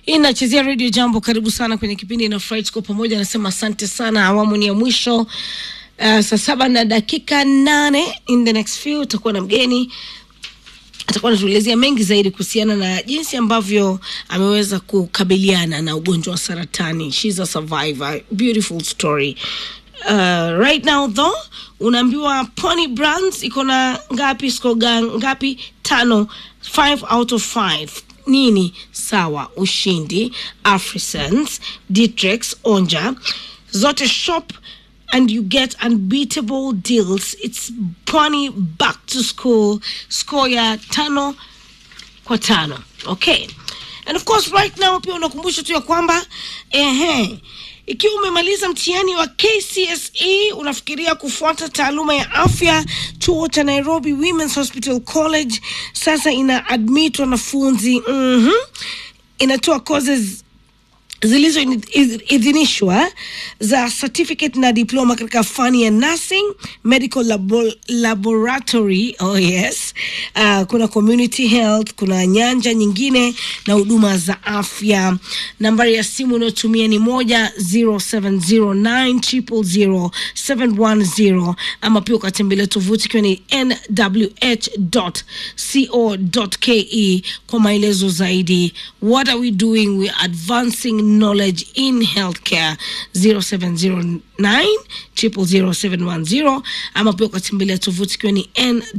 Hii nachezea Radio Jambo. Karibu sana kwenye kipindi na Fright kwa pamoja. Nasema asante sana, awamu ni ya mwisho. Uh, saa saba na dakika nane. In the next few utakuwa na mgeni atakuwa anatuelezea mengi zaidi kuhusiana na jinsi ambavyo ameweza kukabiliana na ugonjwa wa saratani. She's a survivor. Beautiful story. Uh, right now though unaambiwa Pony Brands iko na ngapi score ga- ngapi? Tano, five out of five. Nini sawa? Ushindi, Afrisense, Ditrex, Onja zote shop and you get unbeatable deals. It's Pony back to school score ya tano kwa tano okay and of course right now pia unakumbusha tu ya kwamba ehe ikiwa umemaliza mtihani wa kcse unafikiria kufuata taaluma ya afya chuo cha nairobi women's hospital college sasa ina admit wanafunzi mm inatoa courses zilizoidhinishwa za certificate na diploma katika fani ya nursing medical labo laboratory oh yes uh, kuna community health kuna nyanja nyingine na huduma za afya nambari ya simu unayotumia ni moja 0709000710 ama pia ukatembelea tovuti ikiwa ni nwh.co.ke kwa maelezo zaidi what are we doing we are advancing knowledge in healthcare 0709 000710 ama pia ukatembelea tovuti ikiwa ni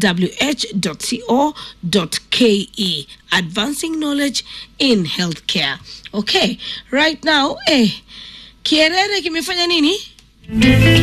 nwh.co.ke advancing knowledge in healthcare okay right now eh, kierere kimefanya nini